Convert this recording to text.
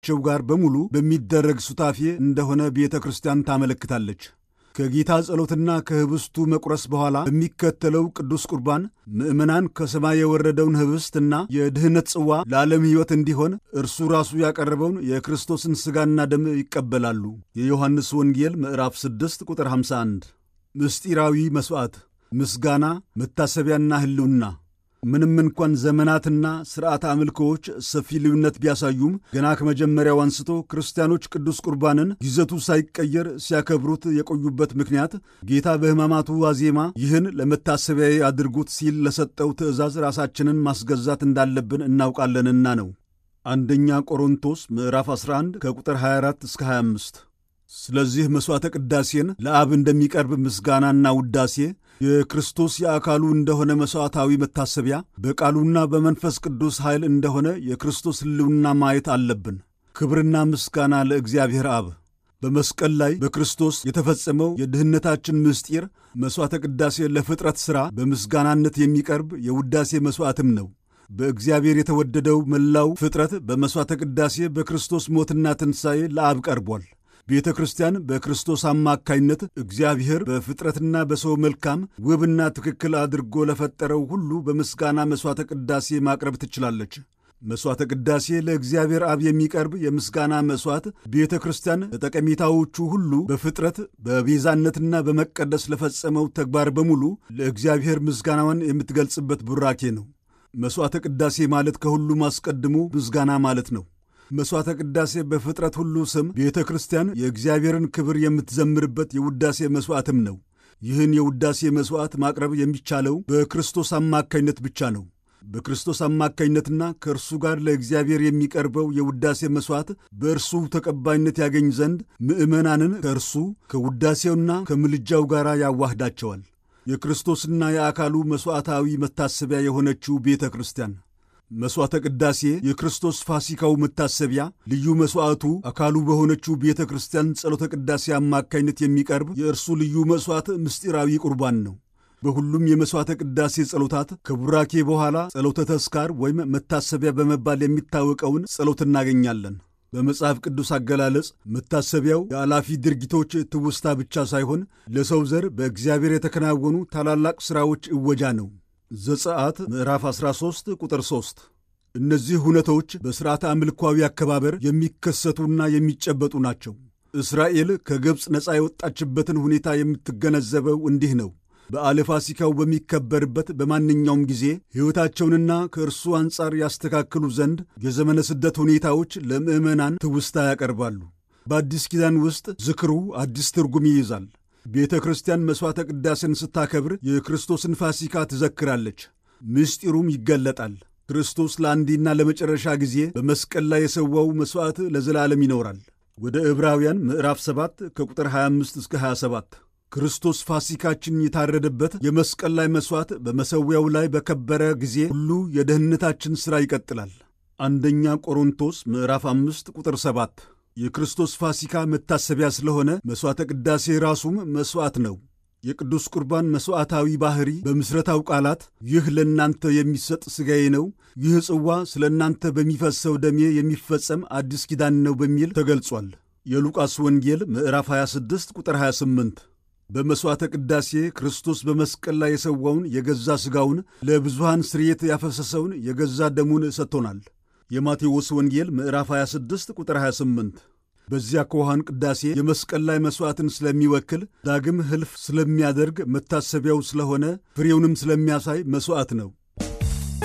ከሚያስፈልጋቸው ጋር በሙሉ በሚደረግ ሱታፌ እንደሆነ ቤተ ክርስቲያን ታመለክታለች። ከጌታ ጸሎትና ከህብስቱ መቁረስ በኋላ በሚከተለው ቅዱስ ቁርባን ምዕመናን ከሰማይ የወረደውን ህብስትና የድኅነት ጽዋ ለዓለም ሕይወት እንዲሆን እርሱ ራሱ ያቀረበውን የክርስቶስን ሥጋና ደም ይቀበላሉ። የዮሐንስ ወንጌል ምዕራፍ 6 ቁጥር 51። ምስጢራዊ መሥዋዕት፣ ምስጋና፣ መታሰቢያና ህልውና ምንም እንኳን ዘመናትና ሥርዓተ አምልኮዎች ሰፊ ልዩነት ቢያሳዩም ገና ከመጀመሪያው አንስቶ ክርስቲያኖች ቅዱስ ቁርባንን ይዘቱ ሳይቀየር ሲያከብሩት የቆዩበት ምክንያት ጌታ በሕማማቱ ዋዜማ ይህን ለመታሰቢያዬ አድርጉት ሲል ለሰጠው ትእዛዝ ራሳችንን ማስገዛት እንዳለብን እናውቃለንና ነው። አንደኛ ቆሮንቶስ ምዕራፍ 11 ከቁጥር 24 እስከ 25። ስለዚህ መሥዋዕተ ቅዳሴን ለአብ እንደሚቀርብ ምስጋናና ውዳሴ የክርስቶስ የአካሉ እንደሆነ መሥዋዕታዊ መታሰቢያ በቃሉና በመንፈስ ቅዱስ ኃይል እንደሆነ የክርስቶስ ሕልውና ማየት አለብን። ክብርና ምስጋና ለእግዚአብሔር አብ። በመስቀል ላይ በክርስቶስ የተፈጸመው የድኅነታችን ምስጢር መሥዋዕተ ቅዳሴ ለፍጥረት ሥራ በምስጋናነት የሚቀርብ የውዳሴ መሥዋዕትም ነው። በእግዚአብሔር የተወደደው መላው ፍጥረት በመሥዋዕተ ቅዳሴ በክርስቶስ ሞትና ትንሣኤ ለአብ ቀርቧል። ቤተ ክርስቲያን በክርስቶስ አማካይነት እግዚአብሔር በፍጥረትና በሰው መልካም ውብና ትክክል አድርጎ ለፈጠረው ሁሉ በምስጋና መሥዋዕተ ቅዳሴ ማቅረብ ትችላለች። መሥዋዕተ ቅዳሴ ለእግዚአብሔር አብ የሚቀርብ የምስጋና መሥዋዕት ቤተ ክርስቲያን ለጠቀሜታዎቹ ሁሉ በፍጥረት በቤዛነትና በመቀደስ ለፈጸመው ተግባር በሙሉ ለእግዚአብሔር ምስጋናዋን የምትገልጽበት ቡራኬ ነው። መሥዋዕተ ቅዳሴ ማለት ከሁሉም አስቀድሞ ምስጋና ማለት ነው። መሥዋዕተ ቅዳሴ በፍጥረት ሁሉ ስም ቤተ ክርስቲያን የእግዚአብሔርን ክብር የምትዘምርበት የውዳሴ መሥዋዕትም ነው። ይህን የውዳሴ መሥዋዕት ማቅረብ የሚቻለው በክርስቶስ አማካይነት ብቻ ነው። በክርስቶስ አማካይነትና ከእርሱ ጋር ለእግዚአብሔር የሚቀርበው የውዳሴ መሥዋዕት በእርሱ ተቀባይነት ያገኝ ዘንድ ምዕመናንን ከእርሱ ከውዳሴውና ከምልጃው ጋር ያዋህዳቸዋል። የክርስቶስና የአካሉ መሥዋዕታዊ መታሰቢያ የሆነችው ቤተ ክርስቲያን መሥዋዕተ ቅዳሴ የክርስቶስ ፋሲካው መታሰቢያ ልዩ መሥዋዕቱ አካሉ በሆነችው ቤተ ክርስቲያን ጸሎተ ቅዳሴ አማካይነት የሚቀርብ የእርሱ ልዩ መሥዋዕት ምስጢራዊ ቁርባን ነው። በሁሉም የመሥዋዕተ ቅዳሴ ጸሎታት ከቡራኬ በኋላ ጸሎተ ተስካር ወይም መታሰቢያ በመባል የሚታወቀውን ጸሎት እናገኛለን። በመጽሐፍ ቅዱስ አገላለጽ መታሰቢያው የአላፊ ድርጊቶች ትውስታ ብቻ ሳይሆን ለሰው ዘር በእግዚአብሔር የተከናወኑ ታላላቅ ሥራዎች እወጃ ነው። ዘጸአት ምዕራፍ 13 ቁጥር 3። እነዚህ ሁነቶች በሥርዓተ አምልኳዊ አከባበር የሚከሰቱና የሚጨበጡ ናቸው። እስራኤል ከግብፅ ነፃ የወጣችበትን ሁኔታ የምትገነዘበው እንዲህ ነው። በዓለ ፋሲካው በሚከበርበት በማንኛውም ጊዜ ሕይወታቸውንና ከእርሱ አንጻር ያስተካክሉ ዘንድ የዘመነ ስደት ሁኔታዎች ለምዕመናን ትውስታ ያቀርባሉ። በአዲስ ኪዳን ውስጥ ዝክሩ አዲስ ትርጉም ይይዛል። ቤተ ክርስቲያን መሥዋዕተ ቅዳሴን ስታከብር የክርስቶስን ፋሲካ ትዘክራለች፣ ምስጢሩም ይገለጣል። ክርስቶስ ለአንዴና ለመጨረሻ ጊዜ በመስቀል ላይ የሰዋው መሥዋዕት ለዘላለም ይኖራል። ወደ ዕብራውያን ምዕራፍ 7 ከቁጥር 25 እስከ 27 ክርስቶስ ፋሲካችን የታረደበት የመስቀል ላይ መሥዋዕት በመሠዊያው ላይ በከበረ ጊዜ ሁሉ የደህንነታችን ሥራ ይቀጥላል። አንደኛ ቆሮንቶስ ምዕራፍ 5 ቁጥር 7 የክርስቶስ ፋሲካ መታሰቢያ ስለሆነ መሥዋዕተ ቅዳሴ ራሱም መሥዋዕት ነው። የቅዱስ ቁርባን መሥዋዕታዊ ባሕሪ በምስረታው ቃላት ይህ ለእናንተ የሚሰጥ ሥጋዬ ነው፣ ይህ ጽዋ ስለ እናንተ በሚፈሰው ደሜ የሚፈጸም አዲስ ኪዳን ነው በሚል ተገልጿል። የሉቃስ ወንጌል ምዕራፍ 26 ቁጥር 28 በመሥዋዕተ ቅዳሴ ክርስቶስ በመስቀል ላይ የሰዋውን የገዛ ሥጋውን ለብዙሃን ስርየት ያፈሰሰውን የገዛ ደሙን ሰጥቶናል። የማቴዎስ ወንጌል ምዕራፍ 26 ቁጥር 28 በዚያ ከውሃን ቅዳሴ የመስቀል ላይ መሥዋዕትን ስለሚወክል ዳግም ሕልፍ ስለሚያደርግ መታሰቢያው ስለሆነ ፍሬውንም ስለሚያሳይ መሥዋዕት ነው።